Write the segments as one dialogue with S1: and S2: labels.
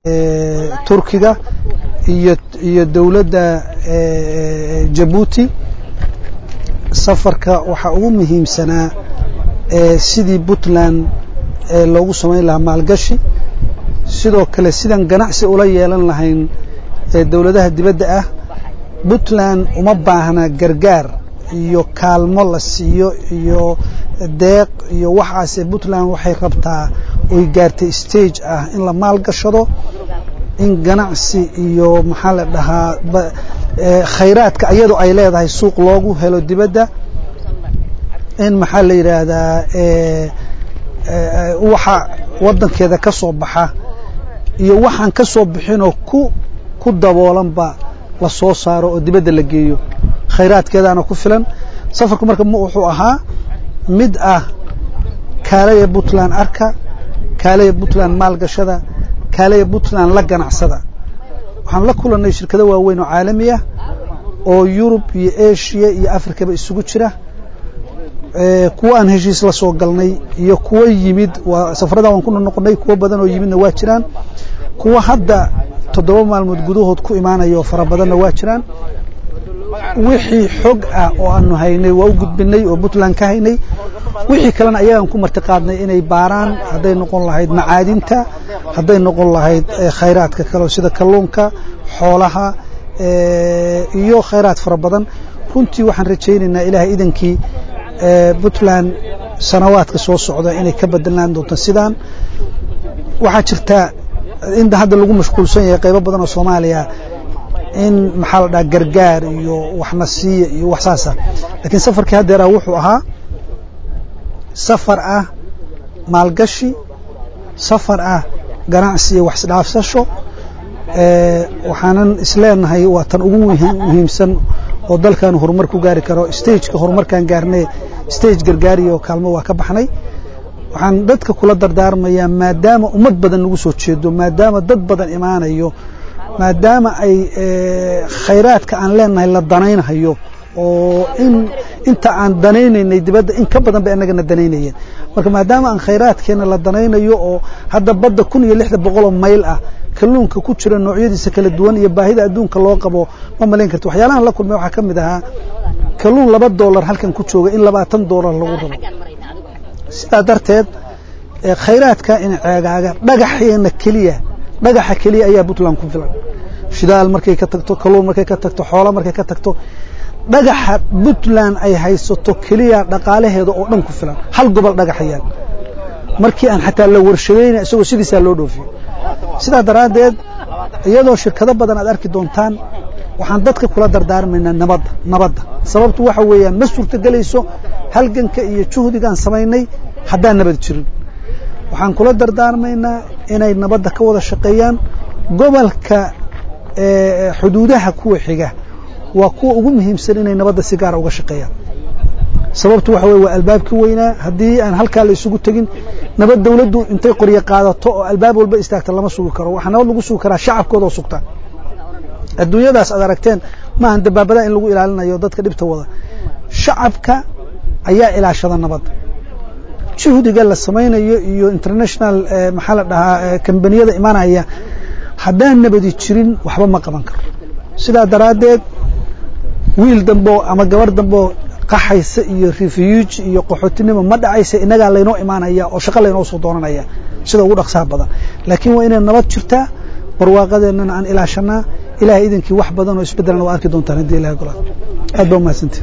S1: turkiga iyo iyo dowladda jabuuti safarka waxaa ugu muhiimsanaa sidii puntland loogu samayn lahaa maalgashi sidoo kale sidaan ganacsi ula yeelan lahayn dowladaha dibadda ah puntland uma baahna gargaar iyo kaalmo la siiyo iyo deeq iyo waxaase puntland waxay rabtaa oy gaartay stage ah in la maalgashado in ganacsi iyo maxaa la dhahaa khayraadka iyadoo ay leedahay suuq loogu helo dibadda in maxaa la yidhaahdaa waxa waddankeeda ka soo baxa iyo waxaan ka soo bixinoo ku ku daboolanba la soo saaro oo dibadda la geeyo khayraadkeedaana ku filan safarku marka wuxuu ahaa mid ah kaalaya puntland arka kaalaya puntland maalgashada kaalaya puntland la ganacsada waxaan la kulannay shirkado waaweyn oo caalami ah oo yurub iyo asia iyo afrikaba isugu jira kuwo aan heshiis la soo galnay iyo kuwo yimid waa safarada waan ku noqonnay kuwo badan oo yimidna waa jiraan kuwo hadda toddoba maalmood gudahood ku imaanaya oo fara badanna waa jiraan wixii xog ah oo aanu haynay waa u gudbinay oo puntland ka haynay wixii kalena ayagaan ku martiqaadnay inay baaraan hadday noqon lahayd macaadinta hadday noqon lahayd khayraadka kale sida kalluunka xoolaha iyo khayraad fara badan runtii waxaan rajaynaynaa ilahay idankii puntland sanawaadka soo socda inay ka bedelaan doonto sidaan waxaa jirta inta hadda lagu mashquulsan yahay qaybo badan oo soomaaliya in maxaa la dhaha gargaar iyo waxna siiya iyo wax saasa lakiin safarkii haddeeraa wuxuu ahaa safar ah maalgashi safar ah ganacsi iyo wax isdhaafsasho waxaanan isleenahay waa tan ugu muhiimsan oo dalkan horumar ku gaari karo stageka horumarkaan gaarnay stage gargaariyo kaalmo waa ka baxnay waxaan dadka kula dardaarmayaa maadaama ummad badan nagu soo jeedo maadaama dad badan imaanayo maadaama ay khayraadka aan leenahay la danaynayo oo in inta aan danaynaynay dibadda in ka badan bay annagana danaynayeen marka maadaama aan khayraadkeena la danaynayo oo hadda badda kun iyo lixda boqoloo mayl ah kalluunka ku jira noocyadiisa kala duwan iyo baahida adduunka loo qabo ma malayn karti waxyaalahan la kulmay waxaa ka mid ahaa kalluun laba doolar halkan ku jooga in labaatan doolar lagu rabo sidaa darteed khayraadka in ceegaaga dhagaxeena keliya dhagaxa keliya ayaa puntland ku filan shidaal markay ka tagto kalluun markay ka tagto xoola markay ka tagto dhagaxa puntland ay haysato keliya dhaqaalaheeda oo dhan ku filan hal gobol dhagaxayaan markii aan xataa la warshadayna isagoo sidiisaa loo dhoofiyo sidaa daraaddeed iyadoo shirkado badan aad arki doontaan waxaan dadka kula dardaarmaynaa nabadda nabadda sababtu waxa weeyaan ma suurtogelayso halganka iyo juhdigaan samaynay haddaan nabad jirin waxaan kula dardaarmaynaa inay nabadda ka wada shaqeeyaan gobolka xuduudaha kuwa xiga waa kuwa ugu muhiimsan inay nabadda si gaara uga shaqeeyaan sababtu waxa weye waa albaabkii weynaa haddii aan halkaa la isugu tegin nabad dawladdu intay qoryo qaadato oo albaab walba istaagta lama sugi karo waxaa nabad lagu sugi karaa shacabkooda oo sugta adduunyadaas aad aragteen maahan dabaabadaa in lagu ilaalinayo dadka dhibta wada shacabka ayaa ilaashada nabadda juhdiga la samaynayo iyo international maxaa la dhahaa kambaniyada imanaya haddaan nabadi jirin waxba ma qaban karo sidaa daraaddeed wiil dambeo ama gabar dambeo qaxaysa iyo refuge iyo qaxootinimo ma dhacaysa innagaa laynoo imaanaya oo shaqo laynoo soo doonanaya sida ugu dhaqsaha badan laakiin waa inay nabad jirtaa barwaaqadeennana aan ilaashanaa ilahay idinkii wax badan oo isbeddelana waa arki doontaan haddii ilahay golaad aad baa umahadsantihi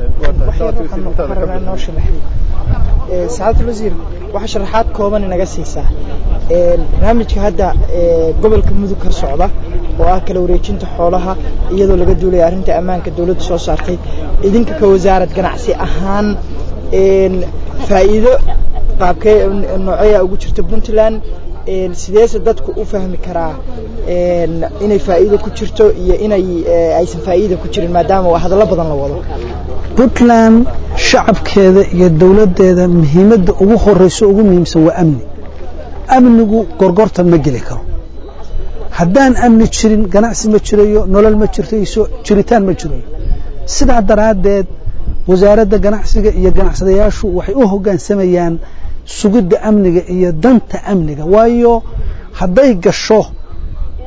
S2: sacaadul wasiir waxaa sharaxaad kooban inaga siisaa barnaamijka hadda gobolka mudug ka socda oo ah kala wareejinta xoolaha iyadoo laga duulaya arrinta ammaanka dawladdu soo saartay idinka ka wasaarad ganacsi ahaan faa'iido qaabkee nooceeya ugu jirta puntland sideese dadku u fahmi karaa inay faa'iido ku jirto iyo inay aysan faa'iida ku jirin maadaama hadallo badan la wado
S1: puntland shacabkeeda iyo dawladdeeda muhiimadda ugu horeyso ugu muhiimsan waa amni amnigu gorgortan ma geli karo haddaan amni jirin ganacsi ma jirayo nolol ma jirtayso jiritaan ma jirayo sidaa daraaddeed wasaaradda ganacsiga iyo ganacsadayaashu waxay u hoggaansamayaan sugidda amniga iyo danta amniga waayo hadday gasho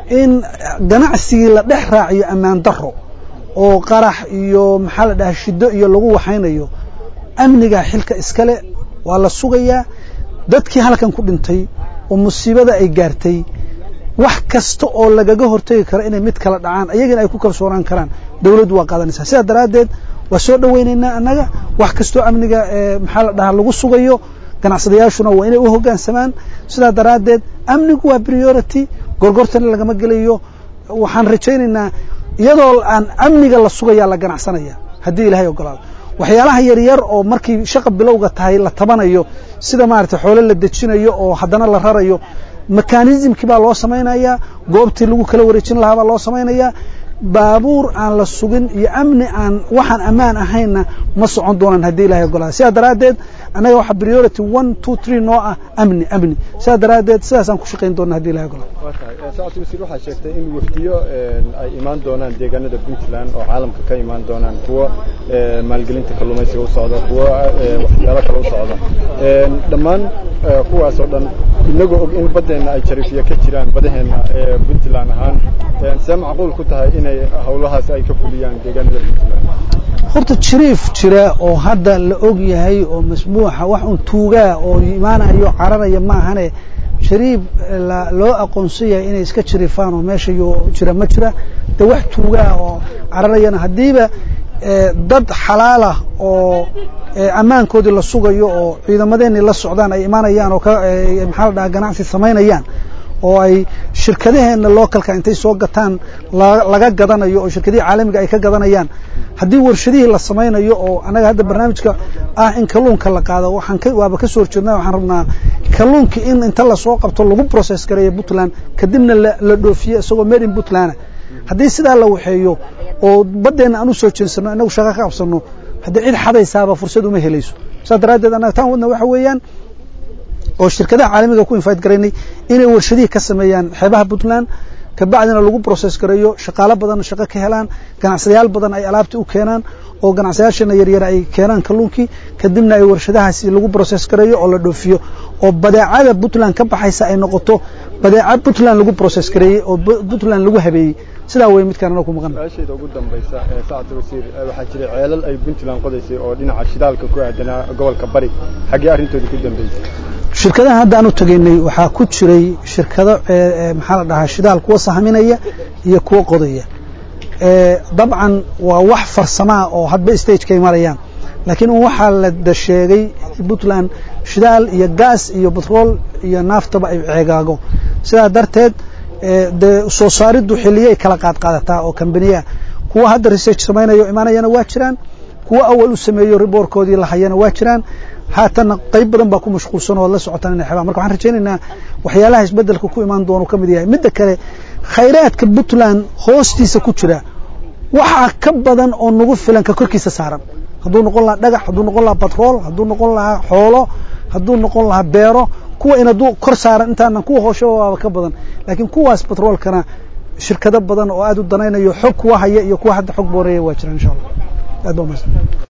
S1: in ganacsigii la dhex raaciyo ammaan daro oo qarax iyo maxaa la dhahaa shiddo iyo lagu waxaynayo amniga xilka iskale waa la sugayaa dadkii halkan ku dhintay oo musiibada ay gaartay wax kasta oo lagaga hortegi karo inay mid kala dhacaan ayagana ay ku kalsoonaan karaan dawladdu waa qaadanaysaa sidaa daraaddeed waa soo dhowaynaynaa annaga wax kastoo amniga maxaa la dhahaa lagu sugayo ganacsadayaashuna waa inay u hoggaansamaan sidaa daraaddeed amnigu waa priority gorgortana lagama gelayo waxaan rajaynaynaa iyadoo aan amniga la sugayaa la ganacsanaya haddii ilaahay ogolaado waxyaalaha yaryar oo markii shaqa bilowga tahay la tabanayo sida maaragtay xoolo la dejinayo oo haddana la rarayo mekanismkii baa loo samaynayaa goobtii lagu kala wareejin lahaa baa loo samaynayaa baabuur aan la sugin iyo amni aan waxaan ammaan ahaynna ma socon doonaan haddii ilahay ogolaada sidaa daraaddeed annaga waxaa priority one two three noo ah amni amni sidaa daraaddeed sidaasaan ku shaqayn doona haddi ilahay ogolaado
S3: sacad wasiir waxaa sheegtay in wafdiyo ay imaan doonaan deegaanada puntland oo caalamka ka imaan doonaan kuwa maalgelinta kalluumaysiga u socda kuwa waxyaalo kale u socda dhammaan kuwaas oo dhan inagoo og in baddeenna ay jarifiya ka jiraan badaheenna ee puntland ahaan see macquul ku tahay inay hawlahaas ay ka fuliyaan deegaanada puntland
S1: horta jiriif jira oo hadda la og yahay oo masbuuxa wax un tuugaa oo imaanayo cararaya ma ahane jariib loo aqoonsan yahay inay iska jirifaan oo meesha jira ma jira de wax tuugaa oo cararayana haddiiba dad xalaalah oo ammaankoodii la sugayo oo ciidamadeenii la socdaan ay imaanayaan oo maxaa la dhaha ganacsi samaynayaan oo ay shirkadaheenna localka intay soo gataan laga gadanayo oo shirkadihii caalamiga ay ka gadanayaan haddii warshadihii la samaynayo oo annaga hadda barnaamijka ah in kalluunka la qaado waxaan waaba ka soo horjeednaa waxaan rabnaa kalluunkii in inta lasoo qabto lagu process gareeyo puntland kadibna la dhoofiyo isagoo made in puntland haddii sidaa la waxeeyo oo baddeenna aan u soo jeensano inagu shaqo ka qabsanno haddii cid xadaysaaba fursad uma helayso saas daraaddeed annaga taan wadna waxa weeyaan oo shirkadaha caalamiga ku invite garaynay inay warshadihii ka sameeyaan xeebaha puntland kabacdina lagu process gareeyo shaqaalo badan shaqo ka helaan ganacsadayaal badan ay alaabtii u keenaan oo ganacsadayaashana yaryar ay keenaan kalluunkii kadibna ay warshadahaasi lagu process gareeyo oo la dhoofiyo oo badeecada puntland ka baxaysa ay noqoto badeeca puntland lagu process gareeyey oo puntland lagu habeeyey sidaa wey midkaan anoo ku maqan
S3: su-aasheeda ugu dambaysa sacad wasiir waxaa jiray ceelal ay puntland qodaysay oo dhinaca shidaalka ku aadanaa gobolka bari xaggee arrintooda ku dambeysay
S1: shirkadaha hadda aan u tegaynay waxaa ku jiray shirkado maxaa la dhahaa shidaal kuwa sahaminaya iyo kuwa qodaya dabcan waa wax farsamaa oo hadba stagekay marayaan laakiin un waxaa la sheegay puntland shidaal iyo gaas iyo batrool iyo naaftaba ay ceegaago sidaa darteed dee soo saariddu xilliyay kala qaadqaadataa oo kambaniyaa kuwa hadda research samaynayo imaanayana waa jiraan kuwa awal u sameeyo riboorkoodii lahayana waa jiraan haatanna qayb badan baa ku mashquulsan oo la socotaan inay xebaan marka waxaan rajaynaynaa waxyaalaha isbeddelka ku imaan doonu ka mid yahay midda kale khayraadka puntland hoostiisa ku jira waxaa ka badan oo nagu filan ka korkiisa saaran hadduu noqon lahaa dhagax hadduu noqon lahaa batrool hadduu noqon lahaa xoolo hadduu noqon lahaa beero kuwa in hadduu kor saaran intaanan kuwa hoosho waaba ka badan laakiin kuwaas batroolkana shirkado badan oo aad u danaynayo xog kuwa haya iyo kuwa hadda xog booreeya waa jiraan insha allah aad baa umahadsan